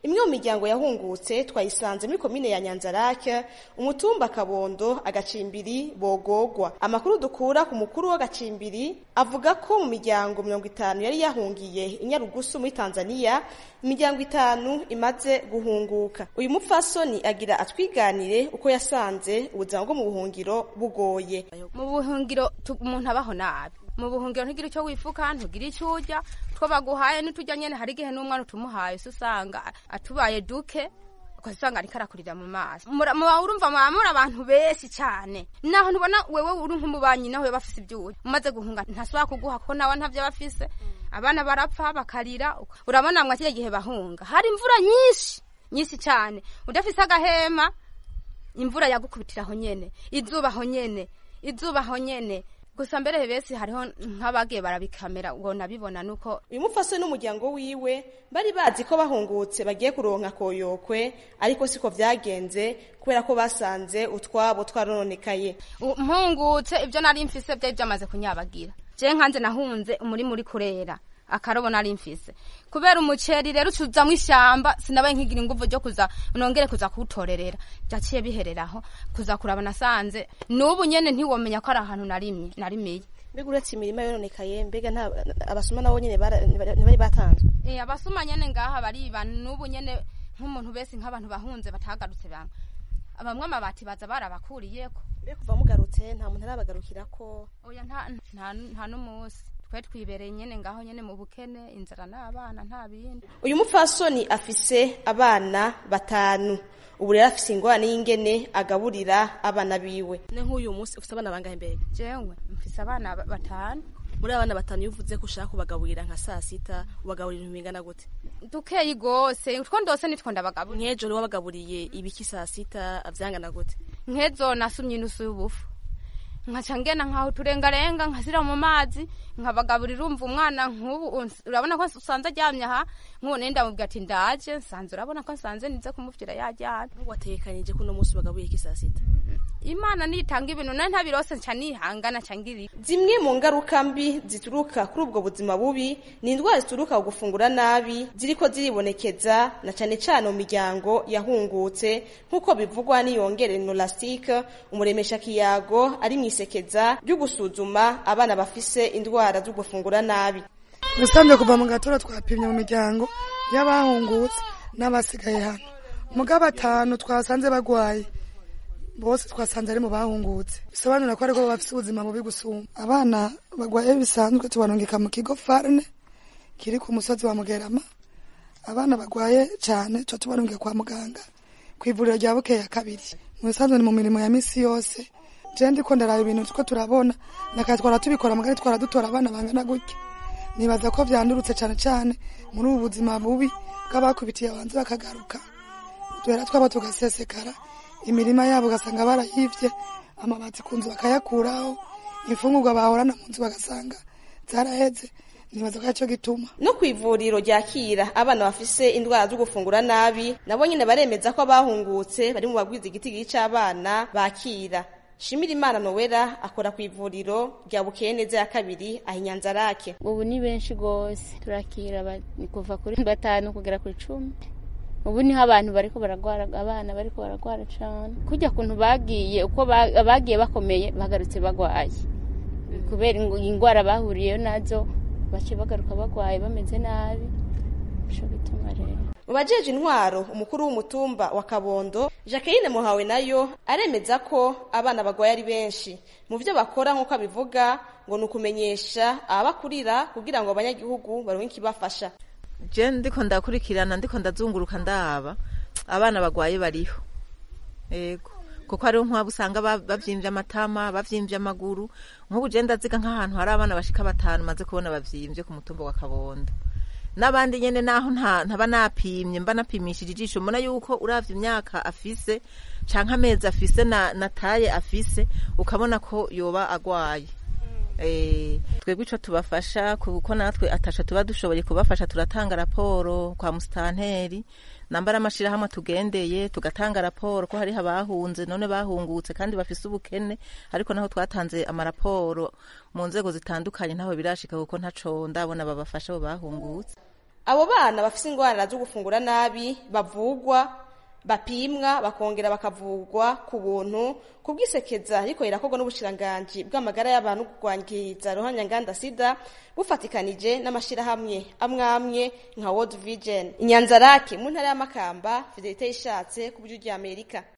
imwe mu miryango yahungutse twayisanze muri komine ya nyanzarake umutumba kabondo agacimbiri bogogwa amakuru dukura ku mukuru w'agacimbiri avuga ko mu miryango mirongo itanu yari yahungiye inyarugusu muri tanzania imiryango itanu imaze guhunguka uyu mupfasoni agira atwiganire uko yasanze ubuzima bwo mu buhungiro bugoye mu buhungiro umuntu abaho nabi mu buhungiro ntugira icyo wifuka ntugira icyo urya two baguhaye n'utujya nyene hari igihe n'umwana utumuhaye usa usanga atubaye duke ugasanga ariko arakurira mu maso muba urumva muba muri abantu benshi cyane naho ntubona wewe uri nk'umubanyi nawe bafise ibyuya umaze guhunga ntasubira kuguha ko nawe ntavyo bafise abana barapfa bakarira urabona mwa kiya gihe bahunga hari imvura nyinshi nyinshi cyane udafise agahema imvura yagukubitira aho nyene izuba aho nyene izuba aho nyene gusa mbere besi hariho nk'abagiye barabikamera ngo nabibona nuko uyu mupfasoni n'umuryango wiwe bari bazi ko bahungutse bagiye kuronka koyokwe ariko siko vyagenze kubera ko basanze utwabo twarononekaye mpungutse ibyo nari mfise byari byamaze kunyabagira je nkanze nahunze umurima uri kurera akarobo nari mfise kubera umuceri rero ucuzamwo ishyamba sinabaye nkigira inguvu ryo kuza nongere kuza kuwutorerera byaciye bihereraho kuza kuraba nasanze n'ubu nyene ntiwomenya ko ari ahantu narimye narimiye mbega uretse imirima yononekaye mbega nta abasuma nabo nyene ntibari batanzwe eh abasuma nyene ngaha bariba n'ubu nyene nk'umuntu bese nk'abantu bahunze batagarutse bamwe bamwe amabati baza barabakuriyeko mbega kuva mugarutse nta muntu arabagarukirako oya nta nta n'umunsi twe twibereye nyene ngaho nyene mu bukene inzara n'abana nta bindi uyu mupfasoni afise abana batanu ubu rero afise ingorane y'ingene agaburira abana biwe ne nk'uyu munsi ufise abana bangahe mbega jewe mfise abana batanu muri abana batanu iyo uvuze ko ushaka kubagaburira nka saa sita ubagaburira ibintu bingana gute dukeyi gose utwo ndose nitwo ndabagaburira nk'ejo niwe wabagaburiye ibiki saa sita vyangana gute nk'ezo nasumye inusu y'ubufu nkaca ngena nkaho turengarenga nkasira mu mazi nkabagaburira urumva umwana nk'ubu urabona ko usanze aryamye aha nk'ubu nenda mubwira ati ndaje nsanze urabona ko nsanze nize kumuvira yaryamye watekanije ko uno munsi ubagaburiye iki saa sita imana nitanga ibintu nayo ntabirose nca nihangana nca ngiri zimwe mu ngaruka mbi zituruka kuri ubwo buzima bubi ni indwara zituruka ku gufungura nabi ziriko ziribonekeza na cane cane mu miryango yahungutse nk'uko bivugwa n'iyongere nolastique umuremesha kiyago ari mwisekeza ryo gusuzuma abana bafise indwara zo gufungura nabi ubusanzwe kuva mu gatora twapimye mu miryango y'abahungutse n'abasigaye hano muga batanu twasanze bagwaye bose twasanze ari mu bahungutse bisobanura ko ariko bafite ubuzima bubi gusumba abana bagwaye bisanzwe tubarungika mu kigo farne kiri ku musozi wa mugerama abana bagwaye cyane tuba tubarungika kwa muganga ku ivuriro rya bukeye ya kabiri mu bisanzwe ni mu mirimo ya misi yose je ndiko ndaraba ibintu two turabona nakaya twara tubikora mugari twara dutora abana bangana gutya nibaza ko vyandurutse cane cane muri ubu buzima bubi bw'abakubitiye abanze bakagaruka duhera twaba tugasesekara imirima yabo ugasanga barayivye amabati ku nzu bakayakuraho imfungurwa bahorana mu nzu bagasanga zaraheze nibaza ko aricyo gituma no ku ivuriro ryakira abana bafise indwara zo gufungura nabi nabo nyine baremeza ko abahungutse bari mu bagwiza igiti c'abana bakira shimira imana nowera akora ku ivuriro rya bukeye neza ya kabiri aho inyanzarake ubu ni benshi rwose turakira kuva kuri batanu kugera ku icumi ubu niho abantu bariko baragwara abana bariko baragwara cane kujya kuntu bagiye uko bagiye bakomeye bagarutse bagwaye kubera ingwara bahuriyeyo nazo bace bagaruka bagwaye bameze nabi ico bituma rero mu bajeje intwaro umukuru w'umutumba wa kabondo jacqueline muhawe nayo aremeza ko abana bagwaye ari benshi mu byo bakora nk'uko abivuga ngo ni ukumenyesha ababakurira kugira ngo abanyagihugu baronke ikibafasha je ndiko ndakurikirana ndiko ndazunguruka ndaba abana bagwaye bariho ego kuko hariho nk'abo usanga bavyimvye amatama bavyimvye amaguru nk'ubu je ndaziga nk'ahantu hari abana bashika batanu maze kubona bavyimvye ku mutumba wa kabondo n'abandi nyene naho ntaba napimye mba napimishije ijisho mbona yuko uravye imyaka afise canke amezi afise na, na taye afise ukabona ko yoba agwaye twebwe ico tubafasha kuko natwe atasha tuba dushoboye kubafasha turatanga raporo kwa musitanteri nambara amashirahamwe tugendeye tugatanga raporo ko hariho abahunze none bahungutse kandi bafise ubukene ariko naho twatanze amaraporo mu nzego zitandukanye ntaho birashika kuko ntaco ndabona babafasha abo bahungutse abo bana bafise ingwara zo gufungura nabi bavugwa bapimwa bakongera bakavugwa ku buntu ku bwisekeza ariko irakorwa n'ubushiranganji bw'amagara y'abantu kurwangiriza ruhanyanganda sida bufatikanije n'amashirahamwe amwe amwe nka World Vision inyanzarake mu ntara y'amakamba fidelite yishatse ku buryo ry'Amerika